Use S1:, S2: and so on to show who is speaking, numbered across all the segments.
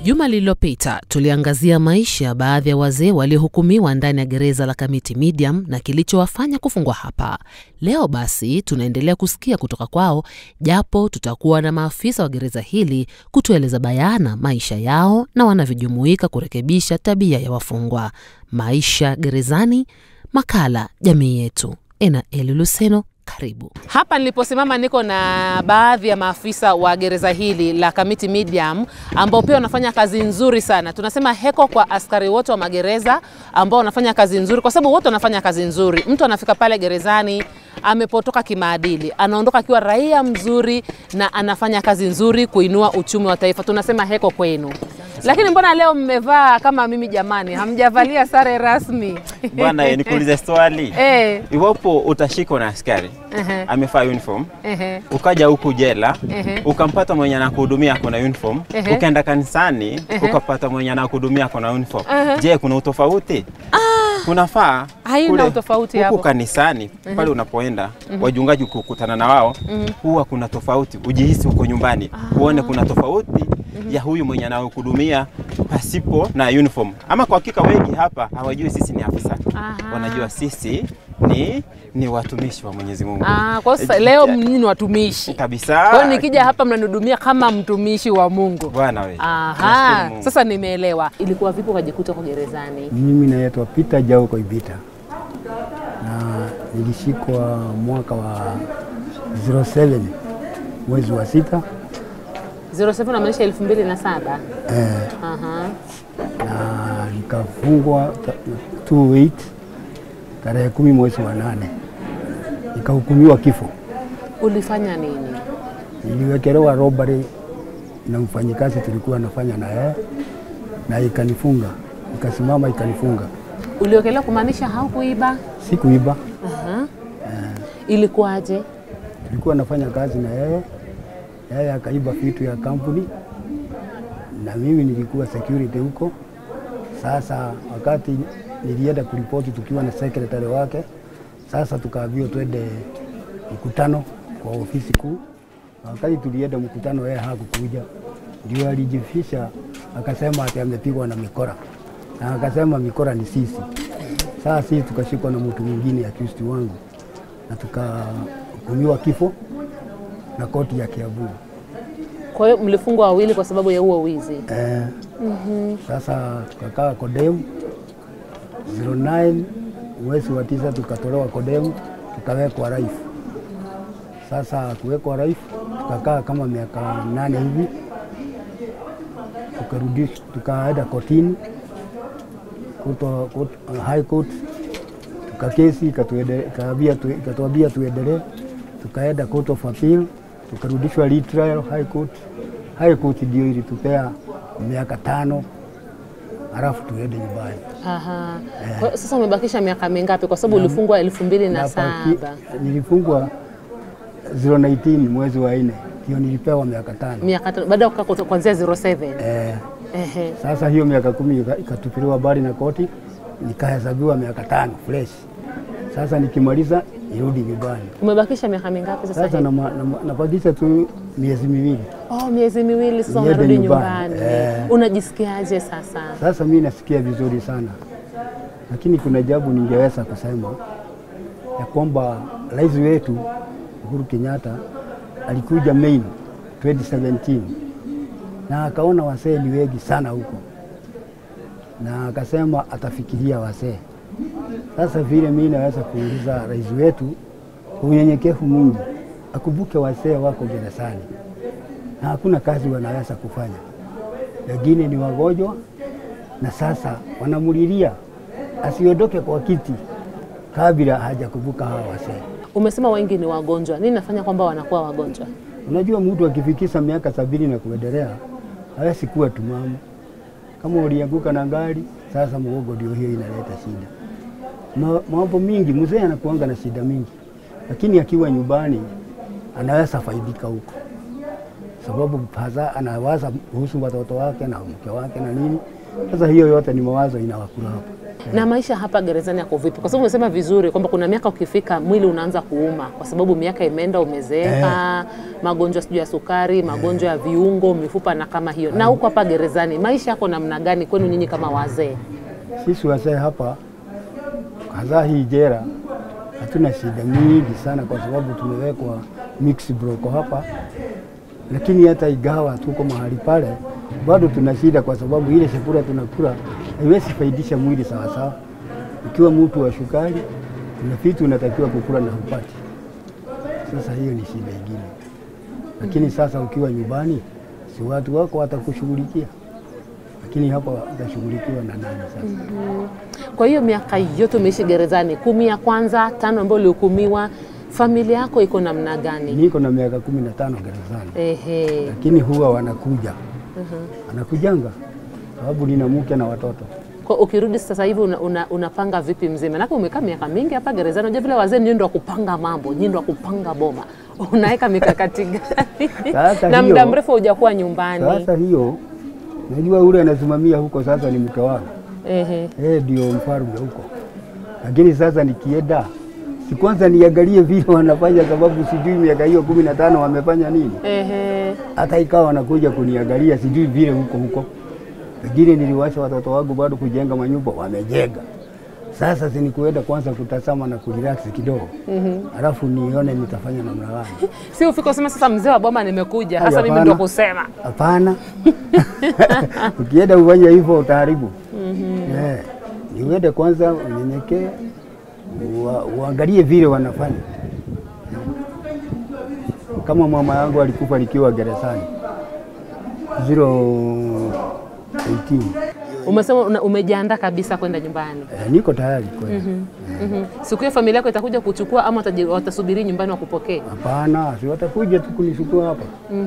S1: Juma lililopita tuliangazia maisha ya baadhi ya wazee waliohukumiwa ndani ya gereza la Kamiti Medium na kilichowafanya kufungwa hapa. Leo basi tunaendelea kusikia kutoka kwao, japo tutakuwa na maafisa wa gereza hili kutueleza bayana maisha yao na wanavyojumuika kurekebisha tabia ya wafungwa. Maisha gerezani, makala jamii yetu. Ena Eli Luseno, karibu. Hapa niliposimama niko na baadhi ya maafisa wa gereza hili la Kamiti Medium ambao pia wanafanya kazi nzuri sana. Tunasema heko kwa askari wote wa magereza ambao wanafanya kazi nzuri, kwa sababu wote wanafanya kazi nzuri. Mtu anafika pale gerezani amepotoka kimaadili, anaondoka akiwa raia mzuri na anafanya kazi nzuri kuinua uchumi wa taifa. Tunasema heko kwenu. Lakini mbona leo mmevaa kama mimi jamani, hamjavalia sare rasmi?
S2: Bwana, eh, nikuulize swali.
S1: Eh,
S2: Iwapo utashikwa na askari
S1: ehe,
S2: amevaa uniform
S1: ehe.
S2: ukaja huku jela
S1: Ehe.
S2: ukampata mwenye anakuhudumia ako na uniform
S1: Ehe.
S2: ukaenda kanisani
S1: Ehe.
S2: ukapata mwenye anakuhudumia ako na uniform
S1: Ehe.
S2: je kuna utofauti kunafaa
S1: Haina
S2: kule
S1: utofauti
S2: huku
S1: hapo.
S2: kanisani pale unapoenda wajungaji kukutana na wao huwa kuna tofauti ujihisi uko nyumbani uone kuna tofauti ya huyu mwenye anakuhudumia pasipo na uniform ama kwa hakika wengi hapa hawajui sisi ni afisa
S1: Aha.
S2: wanajua sisi ni ni watumishi wa Mwenyezi Mungu
S1: Ah, kwa sasa leo nyinyi ni watumishi.
S2: kabisa
S1: Kwa hiyo nikija hapa mnanihudumia kama mtumishi wa Mungu.
S2: bwana we
S1: Aha,
S2: Nashukuru Mungu.
S1: sasa nimeelewa. Ilikuwa vipi ukajikuta kwa gerezani?
S3: Mimi naitwa Peter Jau Koibita na nilishikwa mwaka wa 07 mwezi wa sita
S1: 07 unamaanisha 2007.
S3: eh,
S1: Aha.
S3: na nikafungwa ta- 28 tarehe kumi mwezi wa nane nikahukumiwa kifo.
S1: Ulifanya nini?
S3: Niliwekelewa robbery na mfanyikazi tulikuwa nafanya na yeye na ikanifunga, ikasimama ikanifunga.
S1: Uliokelewa kumaanisha haukuiba?
S3: Sikuiba,
S1: Aha. Ilikuwaje?
S3: tulikuwa nafanya kazi na yeye, yeye akaiba vitu ya kampuni na mimi nilikuwa security huko. Sasa wakati nilienda kuripoti tukiwa na secretary wake, sasa tukaambiwa twende mkutano kwa ofisi kuu. Na Wakati tulienda mkutano, yeye hakukuja, ndio alijifisha akasema ati amepigwa na mikora, na akasema mikora ni sisi. Sasa sisi tukashikwa na mtu mwingine accused wangu na tukahukumiwa kifo na koti ya Kiambu.
S1: Kwa hiyo mlifungwa wawili kwa sababu ya huo wizi.
S3: Eh, Sasa tukakaa Kodemu 09 mwezi wa tisa tukatolewa Kodemu tukawekwa Raifu. Sasa kuwekwa Raifu tukakaa kama miaka nane hivi, tukarudishwa tukaenda kotini kuto, kuto, high court tukakesi ikatuende- ikaambia tu- ikatuambia tuendelee, tukaenda court of appeal tukarudishwa retrial high court. High court ndio ilitupea miaka tano halafu tuende nyumbani.
S1: Aha. Kwa hiyo sasa umebakisha miaka mingapi kwa sababu ulifungwa elfu mbili na
S3: Na paki-
S1: saba.
S3: Nilifungwa 019 mwezi wa nne ndio nilipewa miaka tano.
S1: Miaka tano baada ya kukaa kuto- kuanzia 07.
S3: Eh,
S1: Ehe.
S3: sasa hiyo miaka kumi ika- ikatupiliwa bali na koti, nikahesabiwa miaka tano fresh. Sasa nikimaliza nirudi nyumbani.
S1: Umebakisha miaka mingapi sasa
S3: Sasa
S1: hivi?
S3: nama- nama- napakisha tu miezi miwili.
S1: Oh, miezi miwili sasa
S3: Niende
S1: unarudi
S3: nyumbani.
S1: nyumbani.
S3: Eh.
S1: Unajisikiaje sasa?
S3: Sasa mi nasikia vizuri sana, lakini kuna jambo ningeweza kusema ya kwamba rais wetu Uhuru Kenyatta alikuja Mei 2017 na akaona wasee ni wengi sana huko, na akasema atafikiria wasee. Sasa vile mi naweza kuuliza rais wetu kwa unyenyekevu mwingi akumbuke wasee wako gerezani na hakuna kazi wanaweza kufanya wengine ni wagonjwa na sasa wanamulilia asiondoke kwa kiti kabla hajakumbuka hawa wasee.
S1: Umesema wengi ni wagonjwa. Nini nafanya kwamba wanakuwa wagonjwa?
S3: Unajua, mtu akifikisha miaka sabini na kuendelea hawezi kuwa tumamu. Kama ulianguka na gari, sasa mgongo ndio hiyo inaleta shida. Ma- Mambo mingi, mzee anakuanga na shida mingi, lakini akiwa nyumbani anaweza faidika huko. sababu hasa anawaza kuhusu watoto wake na mke wake na nini. Sasa hiyo yote ni mawazo inawakula hapo.
S1: Na maisha hapa gerezani yako vipi? Kwa sababu umesema vizuri kwamba kuna miaka ukifika mwili unaanza kuuma, kwa sababu miaka imeenda, umezeeka, magonjwa sijui ya sukari, magonjwa ya viungo, mifupa na kama hiyo. Na huko hapa gerezani maisha yako namna gani kwenu nyinyi kama wazee?
S3: Sisi wazee hapa hasa hii jera hatuna shida mingi sana, kwa sababu tumewekwa mix broko hapa, lakini hata igawa tuko mahali pale bado tuna shida, kwa sababu ile chakula tunakula haiwezi faidisha mwili sawasawa. Ukiwa mtu wa shukari, kuna vitu unatakiwa kukula na hupati. Sasa hiyo ni shida ingine, lakini sasa ukiwa nyumbani, si watu wako watakushughulikia, lakini hapa utashughulikiwa na nani sasa?
S1: Kwa hiyo miaka yote umeishi gerezani, kumi ya kwanza, tano ambayo ulihukumiwa, familia yako iko namna gani?
S3: Niko na miaka kumi na tano gerezani,
S1: Ehe.
S3: lakini huwa wanakuja wanakujanga, sababu nina mke na watoto.
S1: Kwa ukirudi sasa hivi una, una, unapanga vipi mzee? Manake umekaa miaka mingi hapa gerezani, unajua vile wazee ndio ndio wa kupanga mambo, ndio ndio wa kupanga boma. Unaweka mikakati gani?
S3: Sasa
S1: na
S3: hiyo-
S1: muda mrefu hujakuwa nyumbani.
S3: Sasa hiyo najua ule anasimamia huko sasa ni mke wangu,
S1: Ehe.
S3: yeye ndio mfalme huko, lakini sasa nikienda si kwanza niangalie vile wanafanya, sababu sijui miaka hiyo kumi na tano wamefanya nini.
S1: Ehe.
S3: Hata ikawa wanakuja kuniangalia, sijui vile huko huko, lakini niliwacha watoto wangu bado kujenga manyumba, wamejenga. Sasa si ni kuenda kwanza kutazama na kurelax kidogo, alafu nione nitafanya namna gani.
S1: Si ufike useme sasa mzee wa boma nimekuja.
S3: Haya,
S1: Sasa mimi
S3: hapana.
S1: ndio kusema.
S3: Hapana, ukienda ufanye hivyo utaharibu. Eh, ni uende kwanza unyenyekee, ua- uangalie vile wanafanya. Kama mama yangu alikufa nikiwa gerezani 018
S1: Umesema una- umejiandaa kabisa kwenda nyumbani.
S3: eh, niko tayari kweli.
S1: Mhm. Siku hiyo familia yako itakuja kuchukua ama wataji- watasubiri nyumbani wakupokee?
S3: Hapana, si watakuja tu kunichukua hapa.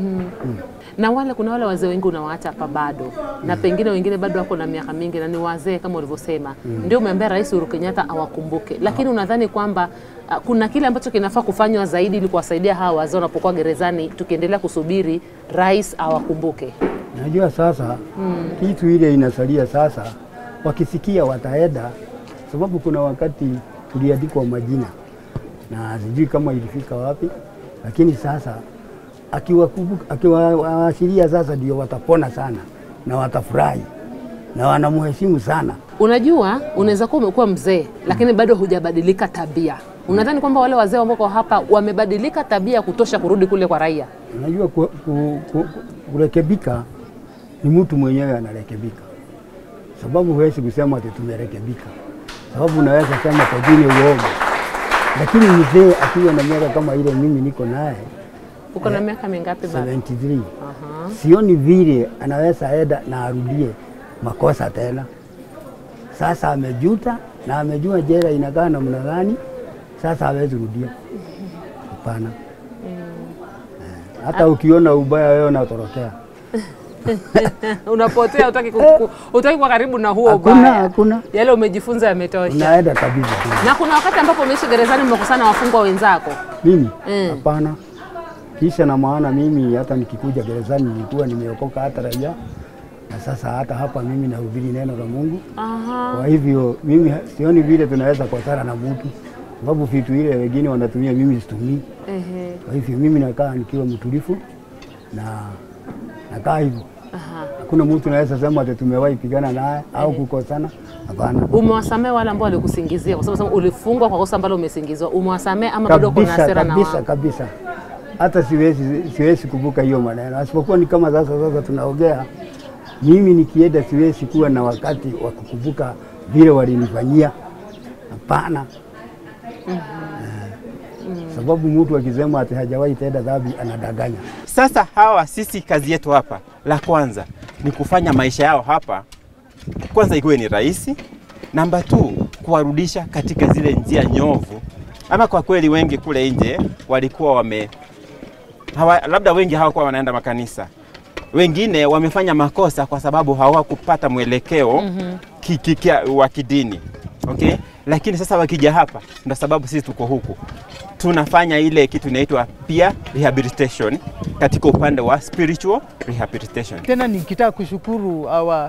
S1: na wale kuna wale wazee wengi unawaacha hapa bado na pengine wengine bado wako na miaka mingi na ni wazee kama ulivyosema ndio umeambia rais Uhuru Kenyatta awakumbuke lakini unadhani kwamba ah, kuna kile ambacho kinafaa kufanywa zaidi ili kuwasaidia hawa wazee wanapokuwa gerezani tukiendelea kusubiri rais awakumbuke
S3: Najua sasa kitu ile inasalia sasa, wakisikia wataenda, sababu kuna wakati tuliandikwa majina na sijui kama ilifika wapi, lakini sasa akiwakumbuka- akiwaashiria sasa ndio watapona sana na watafurahi na wanamheshimu sana.
S1: unajua unaweza kuwa umekuwa mzee lakini bado hujabadilika tabia unadhani kwamba wale wazee ambao wako hapa wamebadilika tabia ya kutosha kurudi kule kwa raia
S3: Unajua ku, ku, ku, kurekebika ni mtu mwenyewe anarekebika, sababu huwezi kusema ati tumerekebika, sababu unaweza sema pengine uoga, lakini mzee akiwa na miaka kama ile mimi niko naye
S1: uko na miaka mingapi baba
S3: 73
S1: Aha.
S3: sioni vile anaweza enda na arudie makosa tena. Sasa amejuta na amejua jela inakaa namna gani, sasa hawezi rudia. Hapana. Eh, Hata ukiona ubaya wewe unatorokea.
S1: unapotea utaki, utaki kwa karibu na huo
S3: Hakuna,
S1: ubaya
S3: hakuna.
S1: yale umejifunza yametosha
S3: Unaenda kabisa tu.
S1: na kuna wakati ambapo umeishi gerezani mmekusana wafungwa wenzako
S3: Mimi
S1: Mm.
S3: hapana. Kisha na maana mimi hata nikikuja gerezani nilikuwa nimeokoka hata raia, na sasa hata hapa mimi nahubiri neno la Mungu.
S1: Aha.
S3: Kwa hivyo mimi ha- sioni vile tunaweza kosana na mtu, sababu vitu ile wengine wanatumia mimi situmii.
S1: Ehe.
S3: Kwa hivyo mimi nakaa nikiwa mtulivu na nakaa hivyo.
S1: Aha.
S3: Hakuna mtu anaweza sema ati tumewahi pigana naye au kukosana. Hapana.
S1: umewasamea wale ambao walikusingizia kwa sababu ulifungwa kwa kosa ambalo umesingiziwa umewasamea ama bado uko na
S3: kabisa
S1: hasira na
S3: kabisa
S1: wao
S3: kabisa. Hata siwezi siwezi kubuka hiyo maneno, asipokuwa ni kama sasa sasa tunaongea. Mimi nikienda siwezi kuwa na wakati wa kukumbuka vile walinifanyia. Hapana. Eh, Sababu mtu akisema ati hajawahi tenda dhambi anadanganya.
S2: Sasa hawa sisi kazi yetu hapa, la kwanza ni kufanya maisha yao hapa kwanza ikuwe ni rahisi. Namba tu kuwarudisha katika zile njia nyovu. Ama kwa kweli wengi kule nje walikuwa wame hawa, labda wengi hawakuwa wanaenda makanisa, wengine wamefanya makosa kwa sababu hawakupata mwelekeo mm ki, ki, ki, wa kidini okay? Lakini sasa wakija hapa, ndo sababu sisi tuko huku tunafanya ile kitu inaitwa peer rehabilitation katika upande wa spiritual rehabilitation.
S4: Tena nikitaka kushukuru our,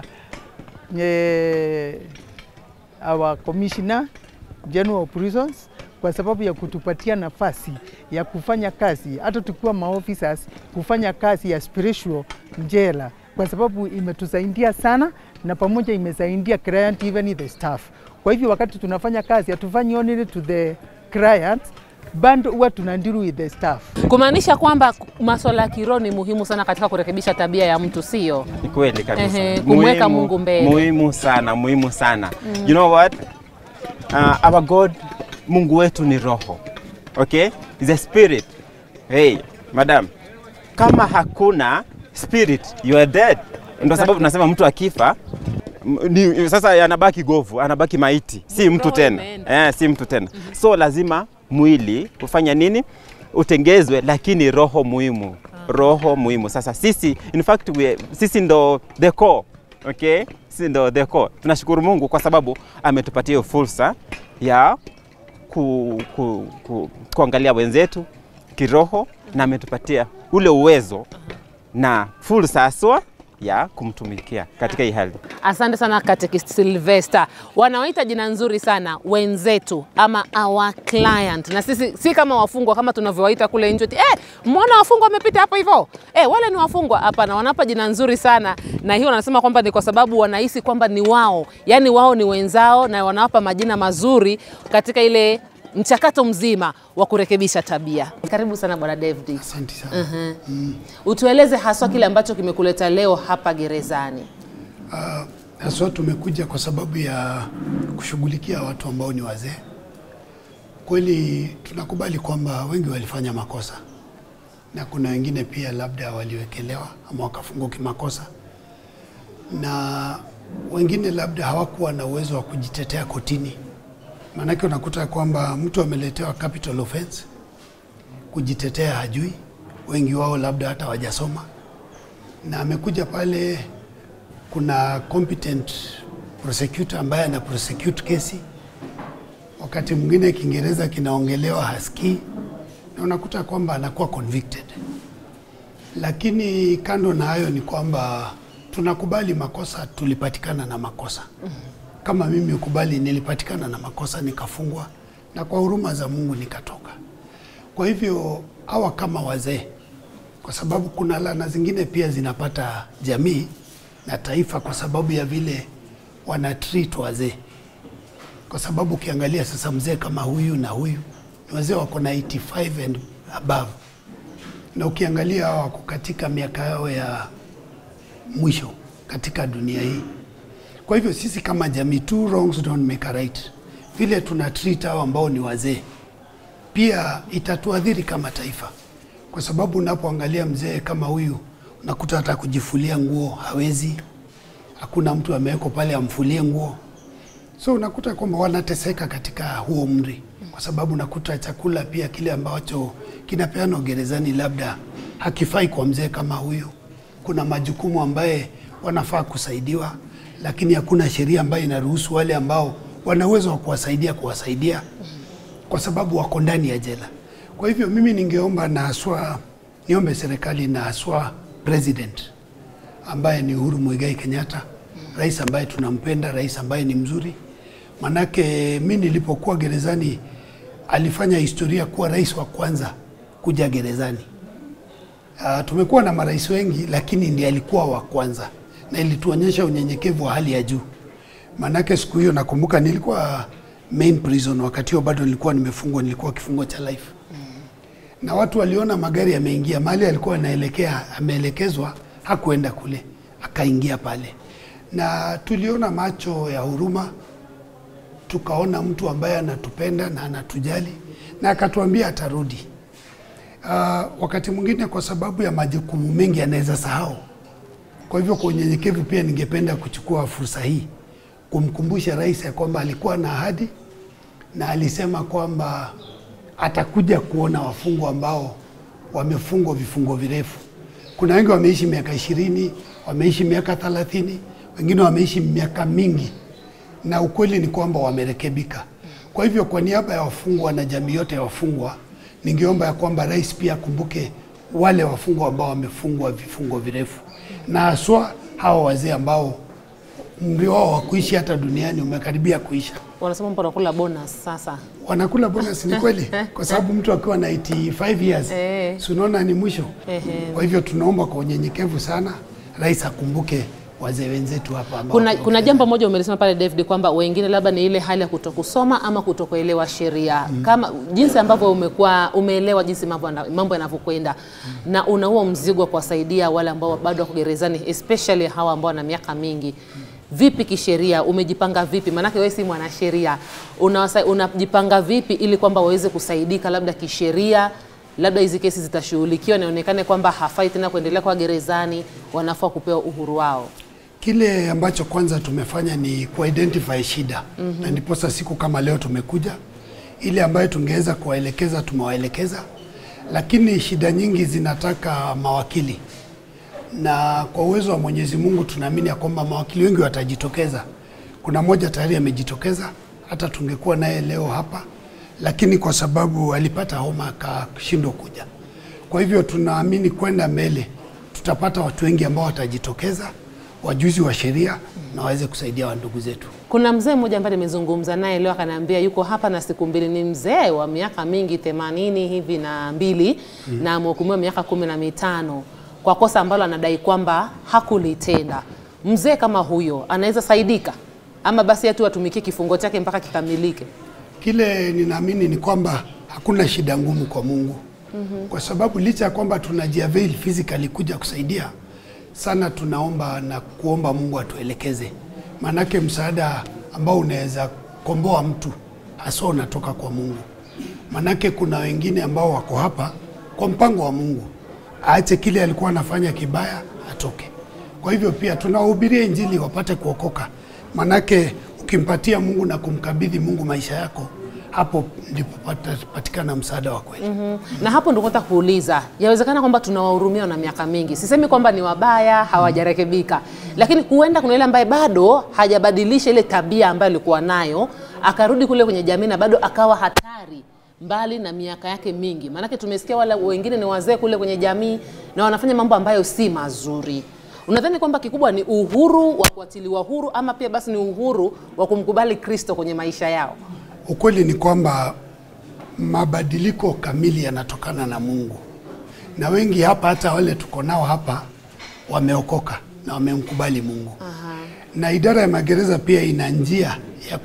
S4: eh, our commissioner general of prisons kwa sababu ya kutupatia nafasi ya kufanya kazi hata tukiwa maofficers, kufanya kazi ya spiritual njela, kwa sababu imetusaidia sana na pamoja imesaidia client even the staff. Kwa hivyo wakati tunafanya kazi hatufanyi only to the clients bado huwa tunandiru with the staff.
S1: Kumaanisha kwamba masuala ya kiroho ni muhimu sana katika kurekebisha tabia ya mtu, sio?
S2: Ni kweli kabisa.
S1: Ehe, kumweka
S2: Muhimu-
S1: Mungu mbele.
S2: Muhimu sana, muhimu sana. You know what? Uh, our God, Mungu wetu ni roho. Okay? Is a spirit. Hey, madam. Kama hakuna spirit, you are dead. Ndio sababu tunasema mtu akifa m- ni, sasa anabaki govu, anabaki maiti, si mtu
S1: Roho
S2: tena.
S1: imeenda.
S2: Eh, si mtu tena. So lazima mwili ufanya nini? Utengezwe, lakini roho muhimu. Roho muhimu. Sasa sisi in fact we, sisi ndo the core. Okay? Sisi ndo the core. Tunashukuru Mungu kwa sababu ametupatia hiyo fursa ya ku, ku, ku, kuangalia wenzetu kiroho na ametupatia ule uwezo na fursa haswa ya kumtumikia katika hii hali.
S1: Asante sana Katekist Sylvester, wanaoita jina nzuri sana wenzetu ama our client, na sisi si kama wafungwa kama tunavyowaita kule nje eti, eh, mwana wafungwa wamepita hapo hivyo eh, wale ni wafungwa. Hapana, wanapa jina nzuri sana, na hiyo wanasema kwamba ni kwa sababu wanahisi kwamba ni wao, yani wao ni wenzao, na wanawapa majina mazuri katika ile mchakato mzima wa kurekebisha tabia. Karibu sana Bwana David.
S5: Asante sana.
S1: Utueleze haswa kile ambacho kimekuleta leo hapa gerezani.
S5: Ah, Haswa tumekuja kwa sababu ya kushughulikia watu ambao ni wazee. Kweli tunakubali kwamba wengi walifanya makosa na kuna wengine pia labda waliwekelewa ama wakafungwa kimakosa, na wengine labda hawakuwa na uwezo wa kujitetea kotini. Maanake unakuta kwamba mtu ameletewa capital offense, kujitetea hajui, wengi wao labda hata wajasoma, na amekuja pale kuna competent prosecutor ambaye ana prosecute kesi. Wakati mwingine Kiingereza kinaongelewa hasikii, na unakuta kwamba anakuwa convicted. Lakini kando na hayo ni kwamba tunakubali makosa, tulipatikana na makosa. Kama mimi ukubali, nilipatikana na makosa nikafungwa, na kwa huruma za Mungu nikatoka. Kwa hivyo hawa kama wazee, kwa sababu kuna laana zingine pia zinapata jamii na taifa kwa sababu ya vile wana treat wazee. Kwa sababu ukiangalia sasa mzee kama huyu na huyu ni wazee wako na 85 and above, na ukiangalia hawa wako katika miaka yao ya mwisho katika dunia hii. Kwa hivyo sisi kama jamii, two wrongs don't make a right. Vile tuna treat hao ambao ni wazee pia itatuadhiri kama taifa, kwa sababu unapoangalia mzee kama huyu unakuta hata kujifulia nguo hawezi, hakuna mtu amewekwa pale amfulie nguo, so unakuta kwamba wanateseka katika huo umri, kwa sababu unakuta chakula pia kile ambacho kinapeanwa gerezani labda hakifai kwa mzee kama huyu. Kuna majukumu ambaye wanafaa kusaidiwa, lakini hakuna sheria ambayo inaruhusu wale ambao wana uwezo wa kuwasaidia kuwasaidia kwa sababu wako ndani ya jela. Kwa hivyo mimi ningeomba na haswa niombe serikali na haswa president ambaye ni Uhuru Muigai Kenyatta, rais ambaye tunampenda, rais ambaye ni mzuri. Manake mi nilipokuwa gerezani alifanya historia kuwa rais wa kwanza kuja gerezani. Uh, tumekuwa na marais wengi lakini ndiye alikuwa wa kwanza na ilituonyesha unyenyekevu wa hali ya juu. Manake siku hiyo nakumbuka nilikuwa main prison, wakati huo bado nilikuwa nimefungwa, nilikuwa kifungo cha life na watu waliona magari yameingia mahali alikuwa anaelekea, ameelekezwa, hakuenda kule, akaingia pale, na tuliona macho ya huruma, tukaona mtu ambaye anatupenda na anatujali, na akatuambia atarudi. Uh, wakati mwingine kwa sababu ya majukumu mengi anaweza sahau. Kwa hivyo kwa unyenyekevu pia ningependa kuchukua fursa hii kumkumbusha rais ya kwamba alikuwa na ahadi na alisema kwamba atakuja kuona wafungwa ambao wamefungwa vifungo virefu. Kuna wengi wameishi miaka ishirini, wameishi miaka thelathini, wengine wameishi miaka mingi, na ukweli ni kwamba wamerekebika. Kwa hivyo, kwa niaba ya wafungwa na jamii yote ya wafungwa, ningeomba ya kwamba rais pia akumbuke wale wafungwa ambao wamefungwa vifungo virefu, na haswa hawa wazee ambao umri wao wa kuishi hata duniani umekaribia kuisha.
S1: Wanasema mpo nakula bonus sasa.
S5: Wanakula bonus, ni kweli, kwa sababu mtu akiwa na 85 years
S1: Eh.
S5: si unaona ni mwisho.
S1: Ehe.
S5: Kwa hivyo tunaomba kwa unyenyekevu sana, rais akumbuke wazee wenzetu hapa ambao
S1: Kuna,
S5: wako
S1: kuna
S5: gereza.
S1: jambo moja umelisema pale David kwamba wengine labda ni ile hali ya kutokusoma ama kutokuelewa sheria kama jinsi ambavyo umekuwa umeelewa jinsi mambo yana- mambo yanavyokwenda na una huo mzigo wa kuwasaidia wale ambao bado wako gerezani especially hawa ambao wana miaka mingi vipi kisheria umejipanga vipi maanake wewe si mwanasheria Unawasa- unajipanga vipi ili kwamba waweze kusaidika labda kisheria labda hizi kesi zitashughulikiwa na ionekane kwamba hafai tena kuendelea kwa gerezani wanafaa kupewa uhuru wao
S5: Kile ambacho kwanza tumefanya ni kuidentify shida mm-hmm. na ndiposa siku kama leo tumekuja, ile ambayo tungeweza kuwaelekeza tumewaelekeza, lakini shida nyingi zinataka mawakili, na kwa uwezo wa Mwenyezi Mungu tunaamini ya kwamba mawakili wengi watajitokeza. Kuna mmoja tayari amejitokeza, hata tungekuwa naye leo hapa, lakini kwa sababu alipata homa akashindwa kuja. Kwa hivyo tunaamini kwenda mbele tutapata watu wengi ambao watajitokeza, wajuzi wa sheria na waweze kusaidia wa ndugu zetu.
S1: Kuna mzee mmoja ambaye nimezungumza naye leo akaniambia yuko hapa na siku mbili, ni mzee wa miaka mingi themanini hivi na mbili mm. na amehukumiwa miaka kumi na mitano kwa kosa ambalo anadai kwamba hakulitenda. Mzee kama huyo anaweza saidika ama basi tu atumikie kifungo chake mpaka kikamilike?
S5: Kile ninaamini ni kwamba hakuna shida ngumu kwa Mungu mm-hmm. kwa sababu licha ya kwamba tunajiavail physically kuja kusaidia sana, tunaomba na kuomba Mungu atuelekeze, maanake msaada ambao unaweza komboa mtu haswa unatoka kwa Mungu. Maanake kuna wengine ambao wako hapa kwa mpango wa Mungu, aache kile alikuwa anafanya kibaya, atoke. Kwa hivyo pia tunawahubiria Injili wapate kuokoka, manake ukimpatia Mungu na kumkabidhi Mungu maisha yako, hapo ndipo patapatikana msaada wa kweli.
S1: Mm. Na hapo ndio nataka kuuliza, yawezekana kwamba tunawahurumia na miaka mingi. Sisemi kwamba ni wabaya, hawajarekebika, lakini huenda kuna yule ambaye bado hajabadilisha ile tabia ambayo alikuwa nayo, akarudi kule kwenye jamii na bado akawa hatari mbali na miaka yake mingi. Maanake tumesikia wale wengine ni wazee kule kwenye jamii na wanafanya mambo ambayo si mazuri. Unadhani kwamba kikubwa ni uhuru wa kuachiliwa huru ama pia basi ni uhuru wa kumkubali Kristo kwenye maisha yao?
S5: Ukweli ni kwamba mabadiliko kamili yanatokana na Mungu, na wengi hapa, hata wale tuko nao hapa, wameokoka na wamemkubali Mungu. Aha. Na idara ya magereza pia ina njia ya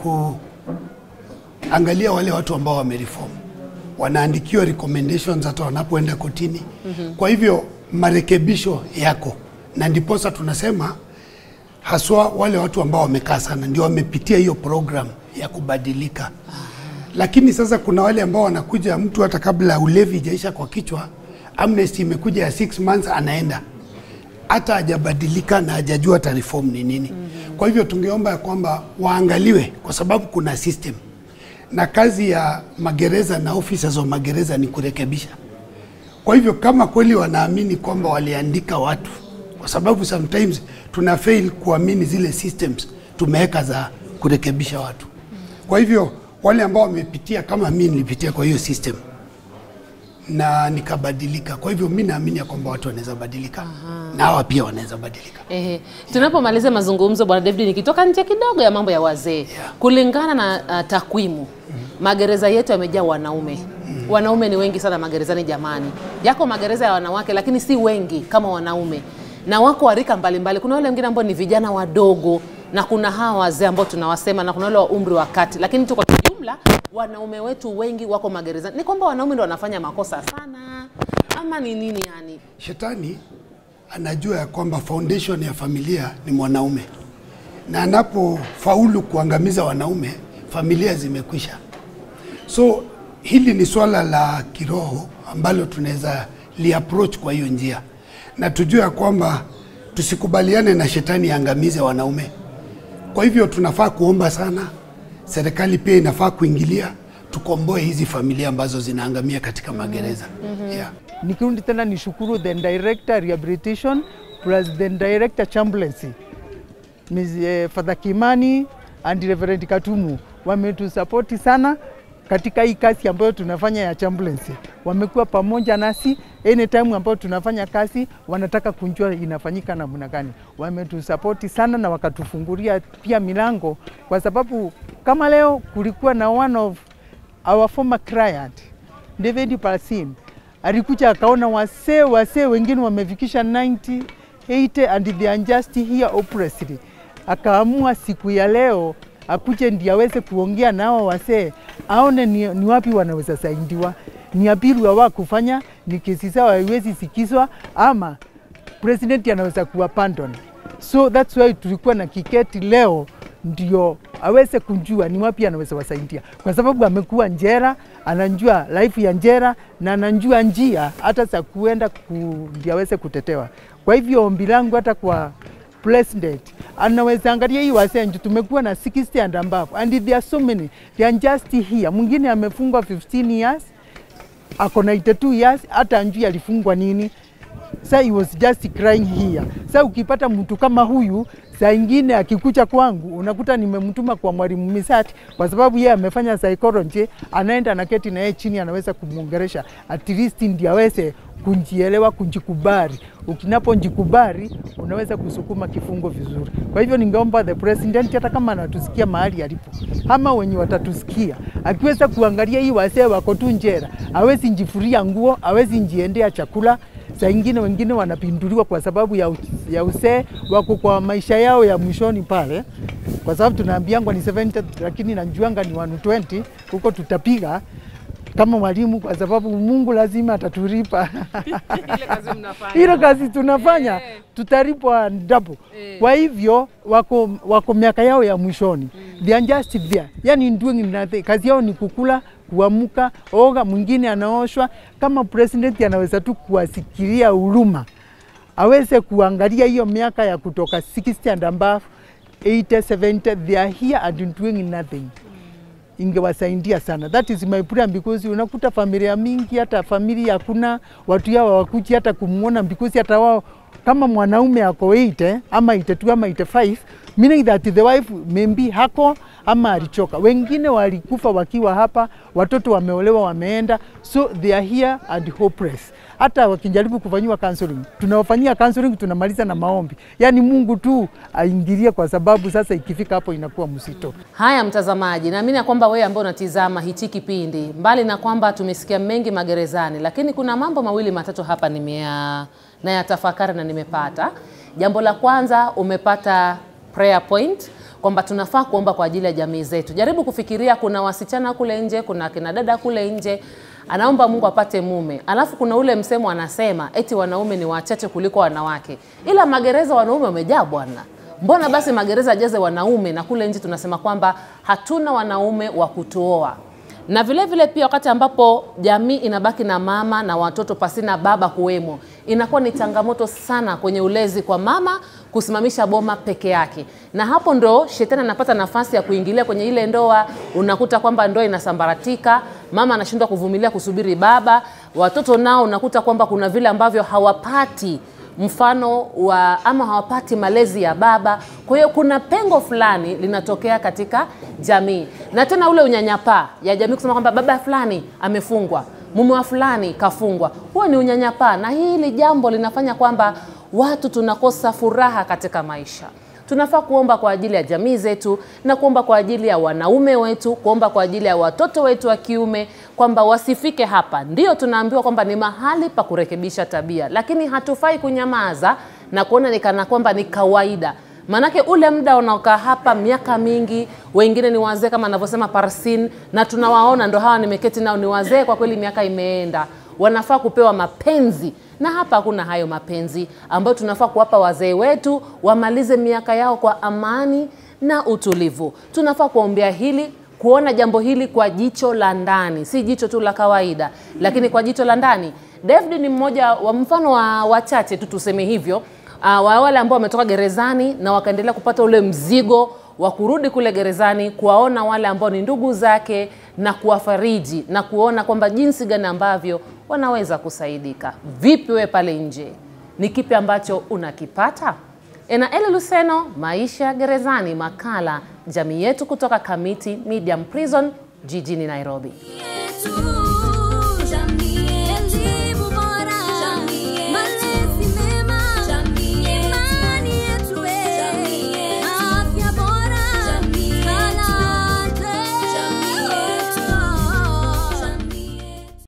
S5: kuangalia wale watu ambao wamereform, wanaandikiwa recommendations hata wanapoenda kotini. mm-hmm. Kwa hivyo marekebisho yako, na ndiposa tunasema haswa wale watu ambao wamekaa sana ndio wamepitia hiyo program ya kubadilika. Lakini sasa kuna wale ambao wanakuja, mtu hata kabla ulevi ijaisha kwa kichwa, amnesty imekuja ya six months, anaenda hata hajabadilika na hajajua hata reform ni nini. mm-hmm. Kwa hivyo tungeomba ya kwamba waangaliwe, kwa sababu kuna system na kazi ya magereza na officers wa magereza ni kurekebisha. Kwa hivyo kama kweli wanaamini kwamba waliandika watu, kwa sababu sometimes tuna fail kuamini zile systems tumeweka za kurekebisha watu. Kwa hivyo wale ambao wamepitia kama mimi nilipitia kwa hiyo system na nikabadilika. Kwa hivyo mi naamini ya kwamba watu wanaweza badilika na hawa pia wanaweza badilika.
S1: Ehe. Tunapomaliza mazungumzo Bwana David, nikitoka nje kidogo ya mambo ya wazee
S5: Yeah.
S1: kulingana na uh, takwimu magereza yetu yamejaa wanaume wanaume ni wengi sana magerezani jamani. Yako magereza ya wanawake lakini si wengi kama wanaume, na wako wa rika mbalimbali. Kuna wale wengine ambao ni vijana wadogo na kuna hawa wazee ambao tunawasema na kuna wale wa umri wa kati, lakini tu kwa jumla wanaume wetu wengi wako magerezani. Ni kwamba wanaume ndio wanafanya makosa sana ama ni nini yani?
S5: Shetani anajua ya kwamba foundation ya familia ni mwanaume, na anapofaulu kuangamiza wanaume, familia zimekwisha. So hili ni swala la kiroho ambalo tunaweza liapproach kwa hiyo njia, na tujue ya kwamba tusikubaliane na shetani aangamize wanaume. Kwa hivyo tunafaa kuomba sana, serikali pia inafaa kuingilia, tukomboe hizi familia ambazo zinaangamia katika magereza. Yeah.
S4: Nikirudi tena nishukuru the director rehabilitation plus the director chaplaincy Ms. eh, Father Kimani and Reverend Katumu wametusapoti sana katika hii kazi ambayo tunafanya ya chaplaincy. Wamekuwa pamoja nasi anytime ambayo tunafanya kazi, wanataka kunjua inafanyika namna gani. Wametusapoti sana na wakatufungulia pia milango, kwa sababu kama leo kulikuwa na one of our former client David Palsin alikuja akaona wasee wasee wengine wamefikisha 90 80 and they are just here oppressed. Akaamua siku ya leo akuje ndiye aweze kuongea nao wasee, aone ni, ni wapi wanaweza saidiwa, ni abiru wa kufanya, ni kesi zao haiwezi sikizwa ama president anaweza kuwa pardon. So that's why tulikuwa na kiketi leo ndio aweze kujua ni wapi anaweza wasaidia, kwa sababu amekuwa njera, anajua life ya njera na anajua njia hata za kuenda ku, ndio aweze kutetewa. Kwa hivyo ombi langu hata kwa president anaweza angalia hii wasee, ndio tumekuwa na 60 and above and there are so many they are just here. Mwingine amefungwa 15 years ako na 82 years, hata anjui alifungwa nini. Sa he was just crying here. Sa ukipata mtu kama huyu, saa ingine akikucha kwangu unakuta nimemtuma kwa mwalimu Misati kwa sababu yeye amefanya psychology, anaenda anaketi na yeye chini, anaweza kumwongeresha at least ndio aweze kunjielewa, kunjikubali. Ukinaponjikubali unaweza kusukuma kifungo vizuri. Kwa hivyo ningeomba the president, hata kama anatusikia mahali alipo, ama wenye watatusikia, akiweza kuangalia hii wasee wako tu njera, awezi njifuria nguo, awezi njiendea chakula saa ingine wengine wanapinduliwa kwa sababu ya, ya usee, wako kwa maisha yao ya mwishoni pale, kwa sababu tunaambiangwa ni 70 lakini najuanga ni 120 huko tutapiga kama mwalimu, kwa sababu Mungu lazima atatulipa
S1: Ile kazi mnafanya.
S4: hilo kazi tunafanya
S1: Eh.
S4: tutalipwa double.
S1: Eh.
S4: Kwa hivyo wako, wako miaka yao ya mwishoni they are just there, yani doing nothing. Kazi yao ni kukula, kuamka, oga, mwingine anaoshwa. Kama president anaweza tu kuwasikilia huruma, aweze kuangalia hiyo miaka ya kutoka 60 and above 80 70 they are here and doing nothing ingewasaidia sana. That is my prayer because unakuta familia mingi, hata familia hakuna watu yao hawakuji hata kumwona because hata wao kama mwanaume ako 80 ama 82 ama 85 meaning that the wife maybe hako ama alichoka. Wengine walikufa wakiwa hapa, watoto wameolewa wameenda, so they are here and hopeless. Hata wakijaribu kufanyiwa counseling, tunawafanyia counseling, tunamaliza na maombi. Yaani Mungu tu aingilie, kwa sababu sasa ikifika hapo inakuwa mzito.
S1: Haya mtazamaji, naamini ya kwamba wewe ambao unatizama hichi kipindi, mbali na kwamba tumesikia mengi magerezani, lakini kuna mambo mawili matatu hapa nimea na yatafakari na nimepata. Jambo la kwanza umepata prayer point kwamba tunafaa kuomba kwa ajili ya jamii zetu. Jaribu kufikiria, kuna wasichana kule nje, kuna kina dada kule nje anaomba Mungu apate mume, alafu kuna ule msemo anasema eti wanaume ni wachache kuliko wanawake, ila magereza wanaume wamejaa bwana. Mbona basi magereza jaze wanaume na kule nje tunasema kwamba hatuna wanaume wa kutuoa? Na vile vile pia wakati ambapo jamii inabaki na mama na watoto pasina baba kuwemo, inakuwa ni changamoto sana kwenye ulezi kwa mama kusimamisha boma peke yake, na hapo ndo shetani anapata nafasi ya kuingilia kwenye ile ndoa. Unakuta kwamba ndoa inasambaratika, mama anashindwa kuvumilia kusubiri baba, watoto nao unakuta kwamba kuna vile ambavyo hawapati mfano wa ama hawapati malezi ya baba. Kwa hiyo kuna pengo fulani linatokea katika jamii, na tena ule unyanyapaa ya jamii kusema kwamba baba fulani amefungwa, mume wa fulani kafungwa. Huo ni unyanyapaa, na hili jambo linafanya kwamba watu tunakosa furaha katika maisha. Tunafaa kuomba kwa ajili ya jamii zetu na kuomba kwa ajili ya wanaume wetu, kuomba kwa ajili ya watoto wetu wa kiume kwamba wasifike hapa. Ndio tunaambiwa kwamba ni mahali pa kurekebisha tabia, lakini hatufai kunyamaza na kuona ni kana kwamba ni kawaida. Maanake ule muda unaokaa hapa miaka mingi, wengine ni wazee kama anavyosema Parsin, na tunawaona ndo hawa nimeketi nao, ni wazee kwa kweli, miaka imeenda, wanafaa kupewa mapenzi na hapa hakuna hayo mapenzi ambayo tunafaa kuwapa wazee wetu wamalize miaka yao kwa amani na utulivu. Tunafaa kuombea hili, kuona jambo hili kwa jicho la ndani, si jicho tu la kawaida, lakini kwa jicho la ndani. David ni mmoja wa mfano wa wachache tu tuseme hivyo, uh, wa wale ambao wametoka gerezani na wakaendelea kupata ule mzigo wa kurudi kule gerezani, kuwaona wale ambao ni ndugu zake na kuwafariji na kuona kwamba jinsi gani ambavyo wanaweza kusaidika. Vipi wewe pale nje, ni kipi ambacho unakipata? Enaeli Luseno, maisha gerezani, makala jamii yetu kutoka Kamiti Medium Prison jijini Nairobi.